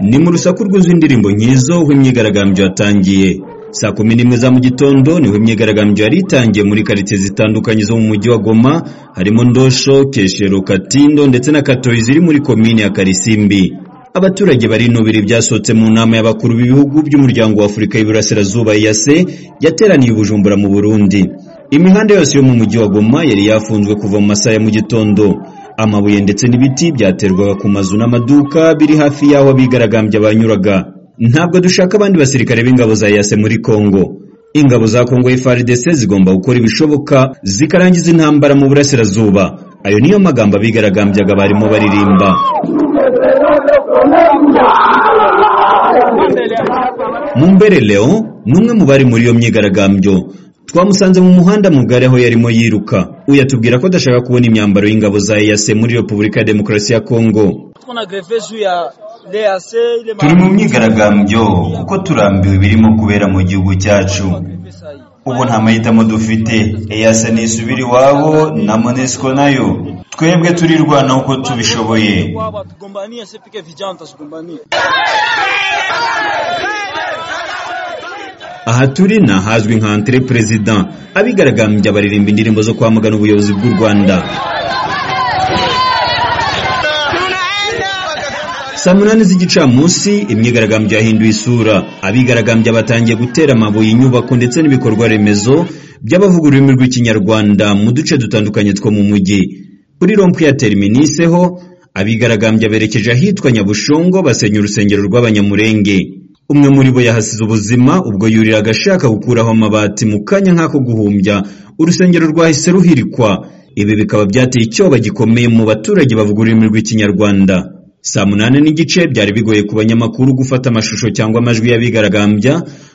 Ni mu rusaku rwuzuye indirimbo nkizo aho imyigaragambyo yatangiye saa kumi n'imwe za mu gitondo niho imyigaragambyo yari itangiye muri karitsiye zitandukanye zo mu mujyi wa Goma harimo Ndosho, Keshero, Katindo ndetse na Katoyi ziri muri komini ya Karisimbi abaturage barinubira ibyasohotse mu nama y'abakuru b'ibihugu by'umuryango wa Afurika y'Iburasirazuba EAC yateraniye i Bujumbura mu Burundi imihanda yose yo mu mujyi wa Goma yari yafunzwe kuva mu masaha ya mu gitondo amabuye ndetse n'ibiti byaterwaga ku mazu n'amaduka biri hafi y'aho abigaragambya banyuraga ntabwo dushaka abandi basirikare b'ingabo za EAC muri Kongo ingabo za Kongo FARDC zigomba gukora ibishoboka zikarangiza intambara mu burasirazuba ayo niyo magambo abigaragambyaga barimo baririmba Mumbere Leon ni umwe mu bari muri iyo myigaragambyo twamusanze mu muhanda mugari aho yarimo yiruka uyatubwira ko adashaka kubona imyambaro y'ingabo za EAC muri Repubulika ya Demokarasi ya Kongo turi mu myigaragambyo kuko turambiwe ibirimo kubera mu gihugu cyacu ubu nta mahitamo dufite EAC nisubira iwabo na Monesco nayo twebwe turirwana uko tubishoboye aha turi ni ahazwi nka antere perezida abigaragambya baririmba indirimbo zo kwamagana ubuyobozi bw'u rwanda saa munani z'igicamunsi imyigaragambyo yahinduye isura abigaragambya batangiye gutera amabuye inyubako ndetse n'ibikorwa remezo by'abavuga ururimi rw'ikinyarwanda mu duce dutandukanye two mu mujyi kuri rompu ya teriminise ho abigaragambya berekeje ahitwa nyabushongo basenya urusengero rw'abanyamurenge umwe muri bo yahasize ubuzima ubwo yuriraga ashaka gukuraho amabati mu kanya nk'ako guhumbya urusengero rwahise ruhirikwa ibi bikaba byateye icyoba gikomeye mu baturage bavuga ururimi rw'ikinyarwanda saa munani n'igice byari bigoye ku banyamakuru gufata amashusho cyangwa amajwi y'abigaragambya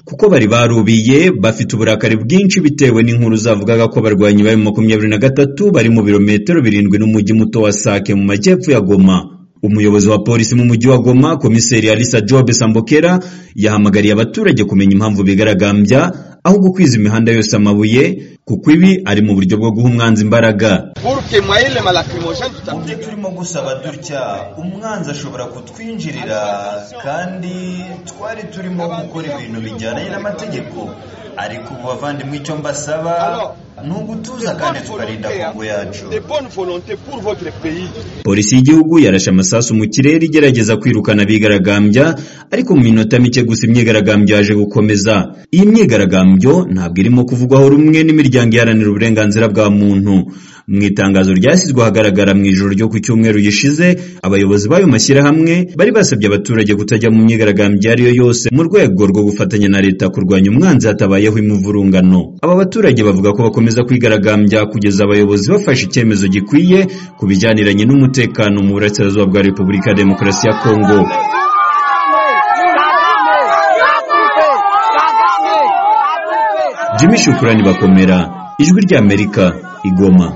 kuko bari barubiye bafite uburakari bwinshi bitewe n'inkuru zavugaga ko abarwanyi ba makumyabiri na gatatu bari mu birometero birindwi n'umujyi muto wa Sake mu majyepfo ya Goma umuyobozi wa polisi mu mujyi wa Goma komiseri Alisa Jobe Sambokera yahamagariye abaturage kumenya impamvu bigaragambya aho gukwiza imihanda yose amabuye kuko ibi ari mu buryo bwo guha umwanzi imbaraga mu byo turimo gusaba dutya umwanzi ashobora kutwinjirira kandi twari turimo gukora ibintu bijyanye n'amategeko ariko ubu bavandimwe icyo mbasaba ni ugutuza kandi tukarinda kongo yacu polisi y'igihugu yarashe amasasu mu kirere igerageza kwirukana abigaragambya ariko mu minota mike gusa imyigaragambyo yaje gukomeza iyi myigaragambyo ntabwo irimo kuvugwaho rumwe n'imiryango iharanira uburenganzira bwa muntu mu itangazo ryashyizwe ahagaragara mu ijoro ryo ku cyumweru gishize abayobozi b'ayo mashyirahamwe bari basabye abaturage kutajya mu myigaragambyo iyo ari yo yose mu rwego rwo gufatanya na leta kurwanya umwanzi hatabayeho imivurungano aba baturage bavuga ko bakomeza kwigaragambya kugeza abayobozi bafashe icyemezo gikwiye ku bijyaniranye n'umutekano mu burasirazuba bwa repubulika ya demokarasi ya kongo jimmy shukurani bakomera ijwi rya amerika igoma